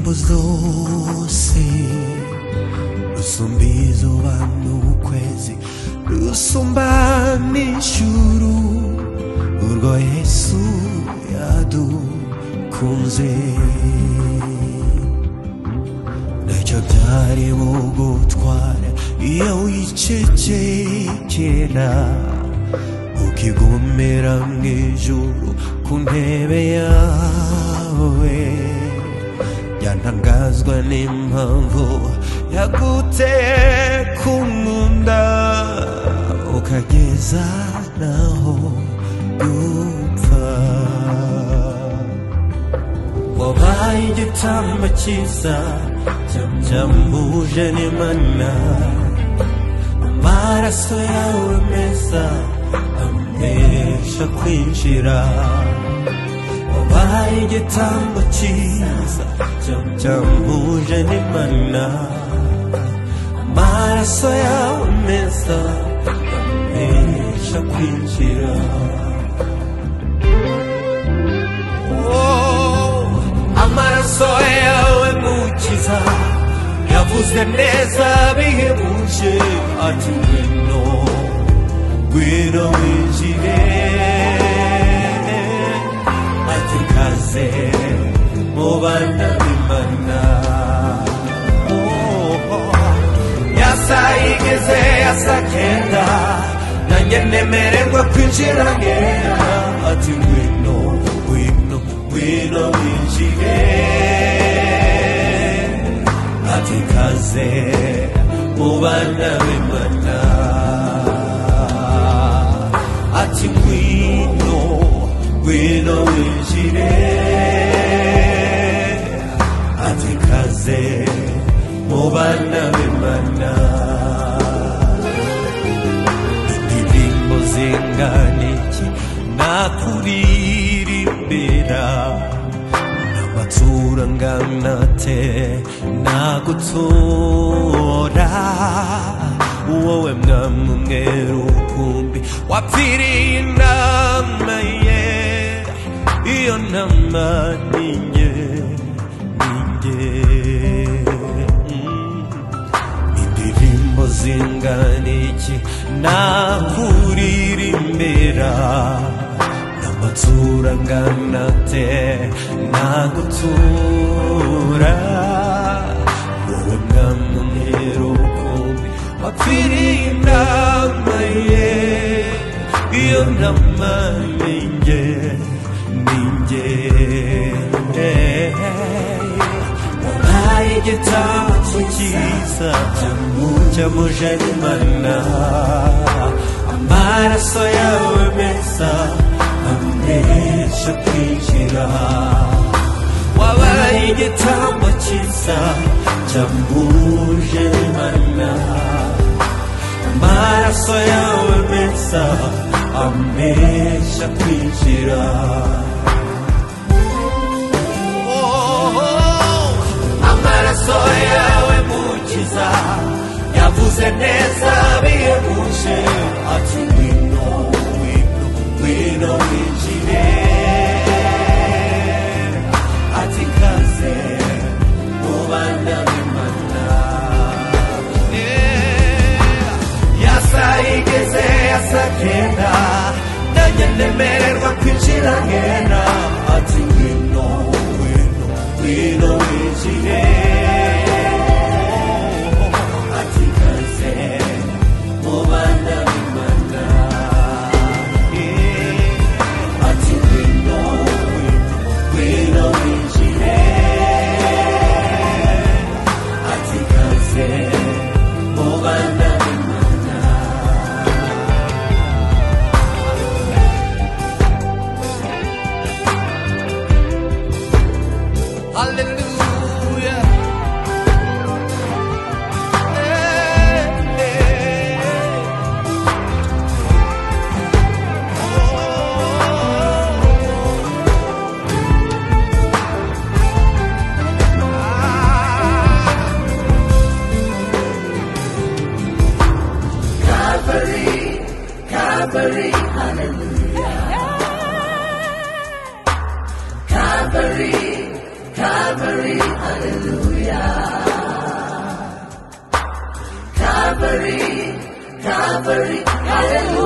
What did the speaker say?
los doce, lusombizo vanno quesi, lusombani shuru, urgo esu yadu kunze. ndacyabyaye mu gutwara iyo wicecekera ukigomera mu ijuru ku ntebe yawe byantangazwa n'impamvu yaguteye kunkunda ukageza naho gupfa wabaye igitambo cyiza cyambuje n'imana amaraso yawe meza amesha kwinjira wabaye igitambo cyiza cyambuje n'imana amaraso yawe meza amesha kwinjira Oh, amaraso yawe mukiza yavuze neza bihebuje ati ngwino Guido injire Atikaze Mubanda bimana Yasa igeze yasa kenda Nanjye nemererwa kwinjira ngera Ati ngwino ngwino ngwino winjire Atikaze Mubanda bimana ati ngwino ngwino winjire ati kaze mu bana b'imana indirimbo zingana iki nakuririmbira n'amatsura angana te nagutora wowe mwami umwe rukumbi wapfiriye inama ye iyo nama ninjye ninjye Mm. indirimbo zingana iki nakuririmbira n'amatsura angana te nagutura wowe mwami umwe rukumbi wapfiriye inama ye iyo nama ninjye ninjye wabaye igitambo cyiza cyamuje n'imana amaraso yawe meza amesha kwinjira wabaye igitambo cyiza cyamuje n'imana amaraso yawe meza amesha kwinjira amaraso yawe mukiza yavuze neza bihebuje ati ngwino ngwino ngwino winjire ati kaze mu bana b'imana Yeah. yasa igeze yasa kenda nanjye nemererwa kwinjira ngena ati ngwino ngwino ngwino winjire ati kaze mu bana b'imana Yeah. ati ngwino ngwino ngwino winjire ati kaze mu bana b'imana Hallelujah. Calvary, Calvary, hallelujah.